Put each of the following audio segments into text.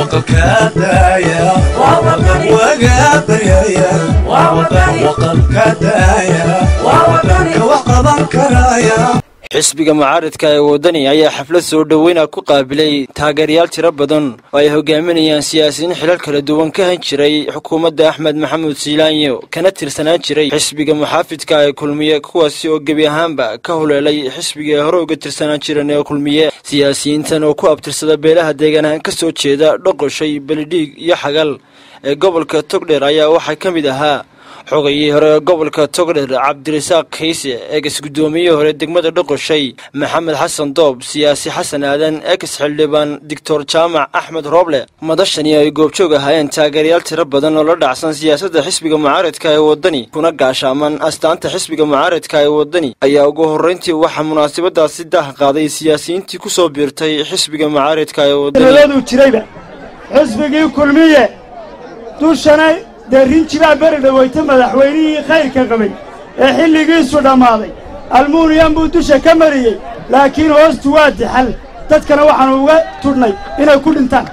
waqalka daaya waga baryaya waqalka daaya ka wax qaban karaya xisbiga mucaaradka ee waddani ayaa xaflad soo dhoweyna ku qaabilay taageerayaal tiro badan oo ay hogaaminayaan siyaasiyiin xilal kala duwan ka han jiray xukuumadda axmed maxamuud siilaanyo kana tirsanaan jiray xisbiga muxaafidka ee kulmiye kuwaasi oo gebi ahaanba ka huleelay xisbiga ee hore uga tirsanaan jiran ee kulmiye siyaasiyiintan oo ku abtirsada beelaha deegaanahaan ka soo jeeda dhoqoshay belidhiig iyo xagal ee gobolka togdheer ayaa waxaa ka mid ahaa xogayii hore ee gobolka togdher cabdirasaaq kayse eegas guddoomiyihii hore degmada dhoqoshay maxamed xasan doob siyaasi xasan aadan ex xildhibaan doctor jaamac axmed rooble madashani ay goobjoog ahaayeen taageerayaal tiro badan oo la dhacsan siyaasadda xisbiga mucaaradka ee waddani kuna gaashaaman astaanta xisbiga mucaaradka ee waddani ayaa ugu horrayntii waxaa munaasabadaasi daah qaaday siyaasiyiintii ku soo biirtay xisbiga mucaaradka ee waddani jirayba xisbigii kulmiye dushana dee rinjibaa beri dhaweyta madaxweynihii khayrka qabay ee xilligiisu dhammaaday almuuniyam buu dusha ka mariyey laakiin hoostu waa dixal dadkana waxaannu uga tudhnay inay ku dhintaan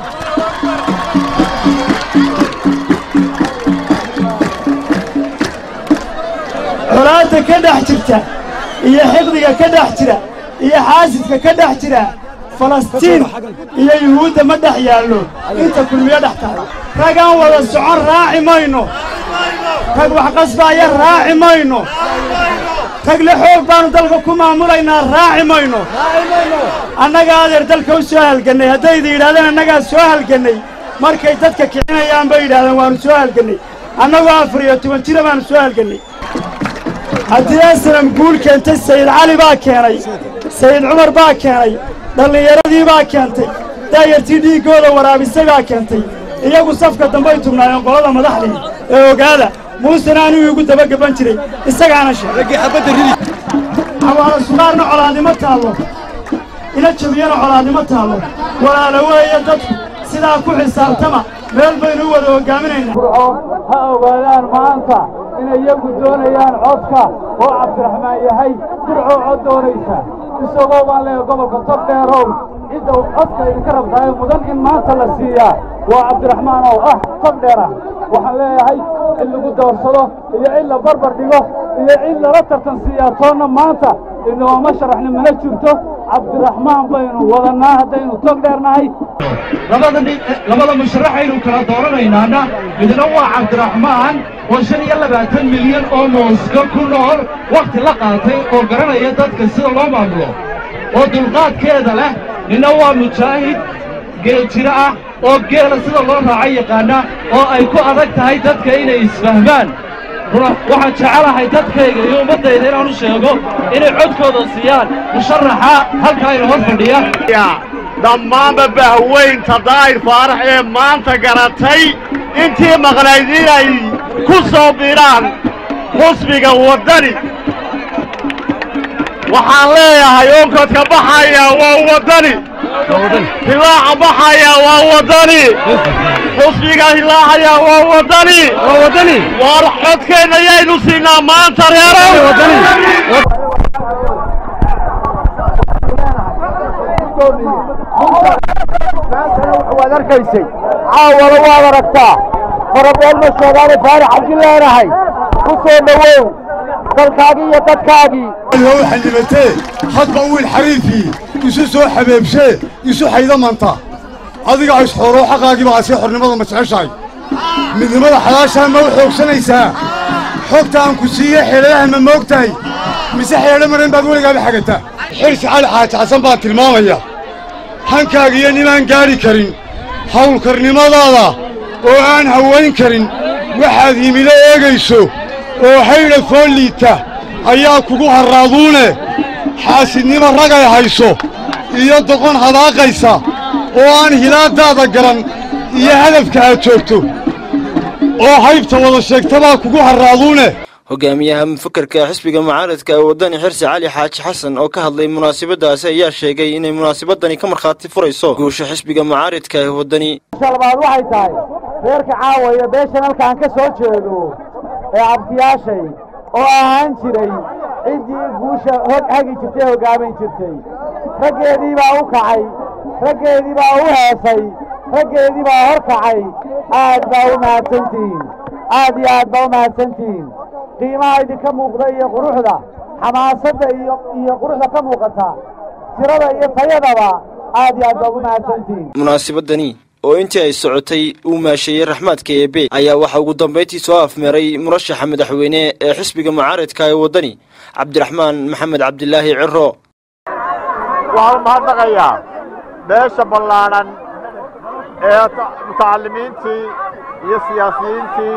colaadda ka dhex jirta iyo xiqdiga ka dhex jira iyo xaasidka ka dhex jira falastiin iyo yuhuudda ma dhex yaallo inta kulmiyo dhex tahay ragaan wada socon raaci mayno rag wax qasbaaya raaci mayno rag le xoog baannu dalka ku maamulaynaa raaci mayno annaga adeer dalka u soo halgannay haddayda yidhahdeen annagaa soo halgannay markay dadka kicinayaan bay yidhahdeen waannu soo halgannay annagoo afar iyo toban jira baannu soo halgannay haddii aslam guul keentay sayid cali baa keenay sayid cumar baa keenay dhallinyaradii baa keentay daayartii dhiiggooda waraabisay baa keentay iyagu safka dambay tubnaayeen qolada madaxdii ee ogaada muusena aniguu igu dabagaban jiray isagaana sheegay xawaalo sugaarna colaadnimo taallo ila jabiyana colaadnimo taallo walaala weeye dadku sidaa ku xisaabtama meel baynu u wada hoggaaminaynaa ha ogaadaan maanta inay iyagu doonayaan codka oo cabdiraxmaan yahay dircoo cod doonaysa isagoo baan leeyahay gobolka togdheerow cidda codka idinka rabtahay mudan in maanta la siiyaa waa cabdiraxmaan oo ah togdheer ah waxaan leeyahay in lagu doorsado iyo in la barbar dhigo iyo in lala tartan siiyaa toonna maanta inooma sharaxni mana jirto cabdiraxmaan baynu wadannaa haddaynu togdheernahay labada musharaxaynu kala dooranaynaana midna waa cabdiraxmaan oo shan iyo labaatan milyan oo mooska ku nool wakhti la qaatay oo garanaya dadka sida loo maamulo oo dulqaadkeeda leh ninna waa mujaahid geeljiro ah oo geela sida loo raaco yaqaana oo ay ku adag tahay dadka inay isfahmaan waxaan jecelahay dadkayga iyo ummaddayda inaan u sheego inay codkooda siiyaan musharaxa halkaa ina hor fadhiya dhammaanba bahweynta daa'ir faarax ee maanta garatay intii maqnayd inay ku soo biiraan xusbiga waddani waxaan leeyahay onkodka baxaya waa waddani hilaaca baxaya waa waddani xusbiga hilaacaya waa waddani waar codkeenna yaynu siinaa maanta reerow waad arkaysay caawala waad aragtaa farabool ma sheegaane faarax cabdi leenahay ku soo dhowow dalkaagii iyo dadkaagii loo xildhibatee hadba wiil xariifii isu soo xabeebshee isu xaydamanta adiga isxooroo xaqaagii baa asii xornimada ma jeceshahay midnimada xalaashaa ma u xoogsanaysaa xogta aan ku siiye xeeladaha ma moog tahay mise xeedho maran baad weligaaba xagataa xirsi cali xaaji xasan baa tilmaamaya hankaaga iyo ninaan gaadhi karin hawlkarnimadaada oo aan hawayn karin waxaad himilo eegayso oo haydha fool liita ayaa kugu harraaduune xaasidnimo ragay hayso iyo doqon hadaaqaysa oo aan hilaadaada garan iyo hadafka aad joogto oo haybta wada sheegta baa kugu harraaduune hogaamiyaha mufakarka xisbiga mucaaradka ee waddani xirsi cali xaaji xasan oo ka hadlay munaasabadaasi ayaa sheegay inay munaasabadani ka markhaati furayso guusha xisbiga mucaaradka ee waddani shalbaad waxay tahay reerka caawaya beeshan halkaan ka soo jeedo ee abtiyaashay oo ahaan jiray ciddii guusha hog hagi jirtay hoggaamin jirtay raggeedii baa u kacay raggeedii baa u heesay raggeedii baa hor kacay aad baa u mahadsantihiin aad iyo aad baa u mahadsantihiin qiimaha idinka muuqda iyo quruxda xamaasadda iyo iyo quruxda ka muuqata tirada iyo tayadaba aad iyo aad baa ugu mahadsantihiin munaasabadani oo intii ay socotay uu maasheeyey raxmaadka eebe ayaa waxaa ugu dambayntii soo afmeeray murashaxa madaxweyne ee xisbiga mucaaradka ee waddani cabdiraxmaan maxamed cabdilaahi ciro waxaan u mahadnaqayaa beesha ballaadhan ee mutacalimiintii iyo siyaasiyiintii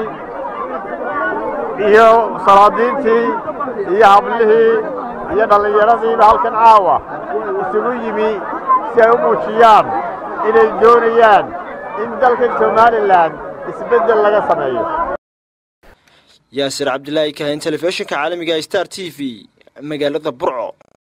iyo salaadiintii iyo hablihii iyo dhallinyaradiiba halkan caawa isugu yimi si ay u muujiyaan inay doonayaan in dalkan somalilan isbeddel laga sameeyo yaasir cabdilaahi kahin telefishinka caalamiga star t v magaalada burco